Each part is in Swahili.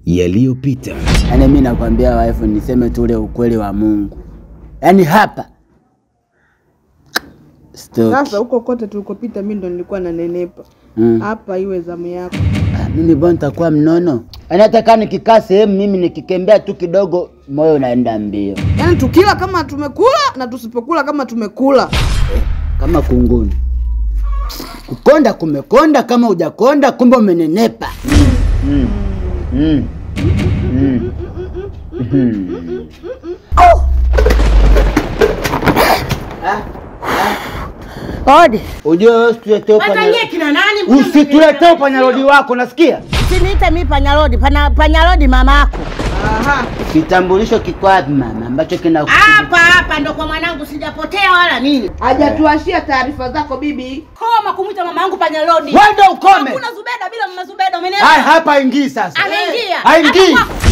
yaliyopita. Yaani mimi nakwambia wife, niseme tu ule ukweli wa Mungu, yaani hapa Stoki. Sasa huko kote tulikopita mimi ndo nilikuwa nanenepa. Mm. Hapa iwe zamu yako. Ah, mimi bwana nitakuwa mnono. Yaani hata kama nikikaa sehemu mimi nikikembea tu kidogo moyo unaenda mbio Yaani tukila kama tumekula na tusipokula kama tumekula. kama kunguni. Kukonda kumekonda, kama hujakonda kumbe umenenepa. Mm. Mm. Mm. Mm. Odi, Ujue wewe usituletee Watanyie upanya kina nani? Mbona usituletee upanyarodi wako, nasikia? Usiniite mimi panyarodi, pana panyarodi mamako. Aha. Kitambulisho kiko wapi mama, ambacho kina Hapa hapa ndo kwa mwanangu, sijapotea wala nini. Hajatuashia taarifa zako bibi. Koma kumwita mama yangu panyarodi. Wewe ndio ukome. Hakuna Zubeda bila mama Zubeda, umenielewa? Haya, hapa ingii sasa. Anaingia. Haingii. Hapa kwako.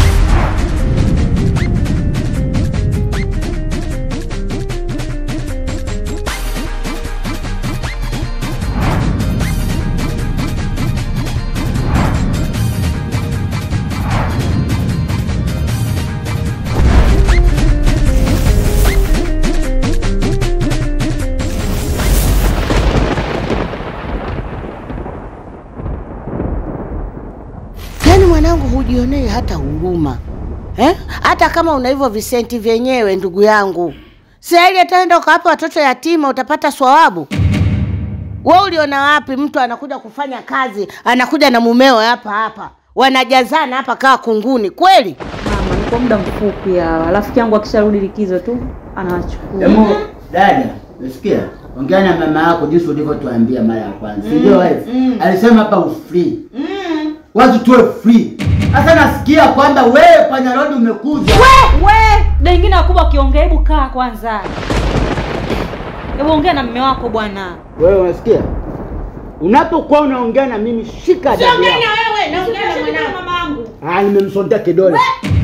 Yaani mwanangu, hujionei hata huruma eh? Hata kama una hivyo visenti vyenyewe, ndugu yangu, sahili ataenda ukawapa watoto yatima, utapata swawabu. We uliona wapi mtu anakuja kufanya kazi, anakuja na mumeo hapa hapa, wanajazana hapa kaa kunguni kweli? Mama, ni kwa muda mfupi hawa. Rafiki yangu akisharudi likizo tu anawachukua. Hemu, dada, unasikia? Ongea na mama yako jinsi ulivyotuambia mara ya kwanza. Si ndio wife? Alisema hapa ufree. Watu tuwe free. Sasa nasikia kwamba wewe panyarodi umekuja. We, da ingine wakubwa akiongea, hebu kaa kwanza. Hebu ongea na mume wako bwana. Wewe unasikia? Unapokuwa unaongea na mimi shika adabu Siongea yako. na wewe, naongea na mwanangu. mama yangu. Ah, nimemsondea kidole.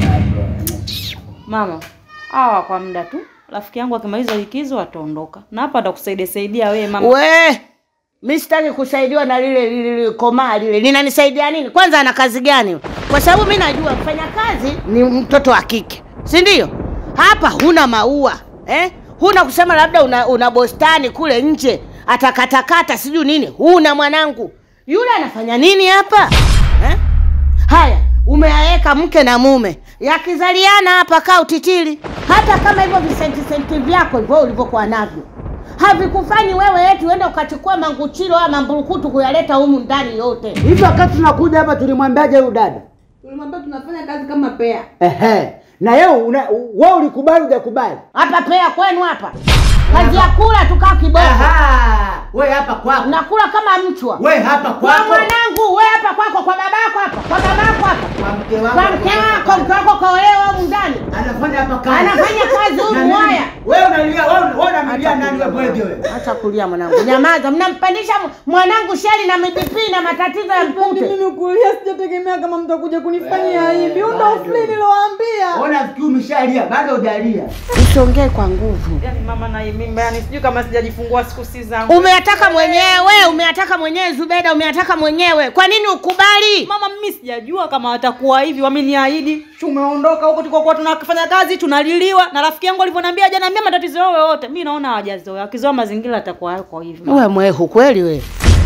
Mama, hawa kwa muda tu. Rafiki yangu akimaliza likizo ataondoka. Na hapa atakusaidia saidia wewe mama. We, mi sitaki kusaidiwa na lile lile komaa lile, linanisaidia nini? Kwanza ana kazi gani? Kwa sababu mi najua mfanya kazi ni mtoto wa kike, si ndio? Hapa huna maua eh? Huna kusema labda una, una bostani kule nje atakatakata sijui nini, huna mwanangu. Yule anafanya nini hapa eh? Haya, umeaweka mke na mume yakizaliana hapa, kaa utitili. Hata kama hivyo visenti senti vyako hivyo ulivyokuwa navyo havikufanyi wewe eti uende ukachukua manguchilo ama mamburukutu kuyaleta humu ndani yote. Hivi wakati tunakuja hapa tulimwambiaje huyu dada? Tulimwambia tunafanya kazi kama pea. Ehe. Na yeye una wewe ulikubali hujakubali? Hapa pea kwenu hapa, kazi ya kula tukaa kiboko, Aha. Wewe hapa kwako. nakula kama mchwa. Wewe hapa Kwa kwako. mwanangu, we hapa kwako, kwa babako hapa, kwa babako hapa, Kwa mke wako. kwa mke wako, mke wako kaolewa humu ndani, Anafanya hapa kazi. anafanya kazi Na humu. nini? Haya, Wewe unalia, wewe wewe unamlia nani wewe bwege wewe? acha kulia mwanangu, nyamaza. Mnampandisha mwanangu sheli na mipipi na matatizo ya mpute. Mimi kulia sijategemea kama mtakuja kunifanyia hivi. Huo ndo bado. free nilowaambia. Ona fikiri umeshalia, bado hujalia. Usiongee kwa nguvu. Yaani mama na mimba, yani sijui kama sijajifungua siku si zangu. Umeyataka mwenyewe, umeyataka mwenyewe Zubeda, umeyataka mwenyewe. Kwa nini ukubali? Mama, mimi sijajua kama watakuwa hivi, wameniahidi. Tumeondoka huko tulikokuwa tunafanya kazi, tunaliliwa na rafiki yangu alivyoniambia hajaniambia matatizo yao yote. Mimi naona hawajazoea, akizoea mazingira atakuwa yako hivi. mama. We mwehu kweli we.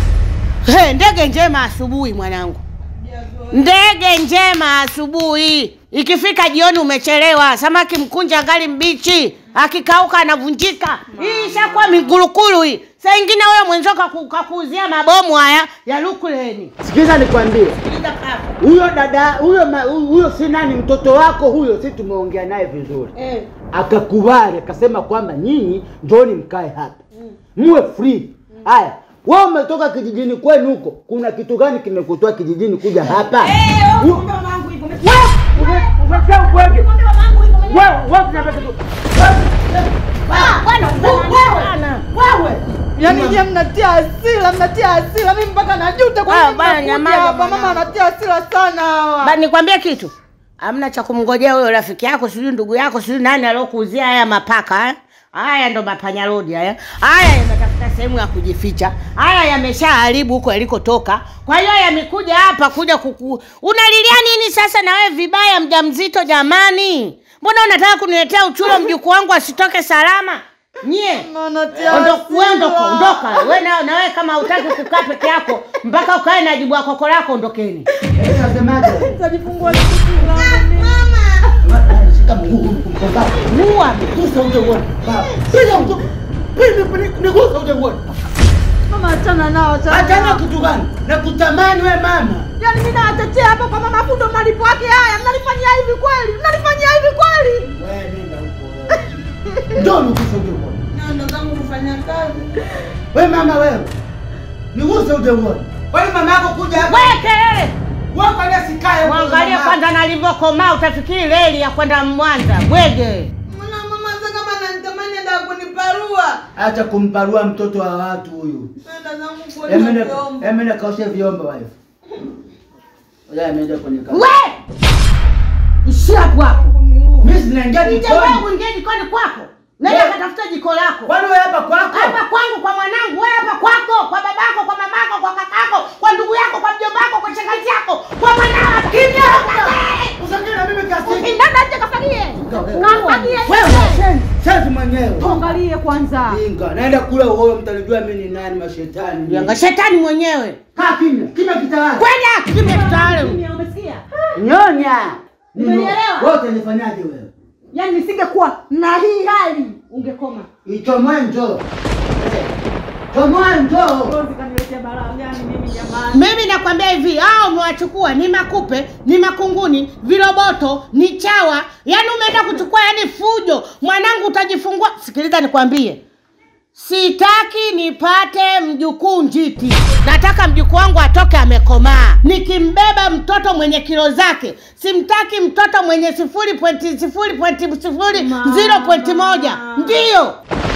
He, ndege njema asubuhi mwanangu, ndege njema asubuhi. Ikifika jioni umechelewa, samaki mkunja ngali mbichi, akikauka anavunjika. Hii ishakuwa migurukuru hii. Saa ingine wewe mwenzako kaku- kakuuzia mabomu haya ya lukuleni. Sikiza nikwambie. Huyo dada, huyo ma- huyo si nani mtoto wako huyo, si tumeongea naye vizuri. Eh. Akakubali, akasema kwamba nyinyi njooni mkae hapa. Muwe free. Haya. Wewe umetoka kijijini kwenu huko. Kuna kitu gani kimekutoa kijijini kuja hapa? U- Wewe, umesha ubwege. Wewe, wewe tunataka tu- Wewe. Yaani je, mnatia hasira, mnatia hasira. Mimi mpaka najuta kwa Ah, nini bana, mnakuja nyamaza hapa. mwanangu. Mama anatia hasira sana hawa. Ba, nikwambie kitu, hamna cha kumngojea huyo rafiki yako, sijui ndugu yako, sijui nani aliokuuzia haya mapaka eh? Haya ndo mapanyarodi haya. Haya yanataka kutafuta sehemu ya kujificha. Haya yameshaharibu huko yalikotoka, kwa hiyo yamekuja hapa kuja kuku. Unalilia nini sasa na wewe vibaya, mjamzito? Jamani, mbona unataka kuniletea uchulo mjukuu wangu asitoke salama? Nyie Natia Ondoka, wewe ondoka, hasira. ondoka. Wewe na, na wewe kama hutaki kukaa peke yako mpaka ukae na jibu ya koko lako, ondokeni. Eh, nasemaje? Nitajifungua kitu langu. Shika mguu mpumbavu. Mua. Gusa uje uone. Baba. Piga mtu. Piga piga nigusa uje uone. Mama achana nao achana. Achana nao. kitu gani? Nakutamani wewe mama. Yaani mimi nawatetea hapa kwa mama Fundo malipo yake haya. Mnanifanyia hivi kweli? Mnanifanyia hivi kweli? Wewe nenda huko. Ndio nigusa uje uone. Ndio zangu kufanya kazi. Wewe mama wewe. Nigusa uje uone. Kwani mama yako kuja hapa? Wewe kelele. Wewe kwani asikae huko? Mwangalie mama? kwanza nalivyokomaa, utafikiri reli ya kwenda Mwanza. Bwege. Mbona mama sasa kama ananitamani ndio kuniparua? Acha kumparua mtoto wa watu huyu. Nenda zangu Emene kuosha vyombo. emene kaoshe vyombo wife. Oya ameenda kwenye kazi. We! Ishia hapo hapo. Mimi sinaingia Nije jikoni. wewe uingie jikoni kwako. Nenda Wewe- katafuta jiko lako. Kwani wewe hapa kwako? Hapa kwangu kwa mwanangu, wewe hapa kwako, kwa babako, kwa mamako, kwa kakako, kwa ndugu yako, kwa mjombako, kwa shangazi yako, kwa mwanao. Kimya! Usiongee na mimi kiasi. Ndanda nje kafanyie. Kafanyie. Wewe sasa mwenyewe. Tuangalie kwanza. Inga, naenda kula uhoyo mtanijua mimi ni nani mashetani. Yanga shetani mwenyewe. Kaa kimya. Kimya kitawala. Kwenda kimya kitawale. Umesikia? Nyonya. Umenielewa? Wewe utanifanyaje wewe? Yaani nisingekuwa na hii hali ungekoma. Ichomoe njoo. Chomoe njoo. Rozi kaniletea balaa gani mimi jamani? Mimi nakwambia hivi, hao umewachukua ni makupe, ni makunguni, viroboto, ni chawa. Yaani umeenda kuchukua yani fujo. Mwanangu utajifungua. Sikiliza nikwambie. Sitaki nipate mjukuu njiti. Nataka mjukuu wangu atoke amekomaa. Nikimbeba mtoto mwenye kilo zake, simtaki mtoto mwenye sifuri pointi sifuri pointi sifuri zero pointi moja. Ndiyo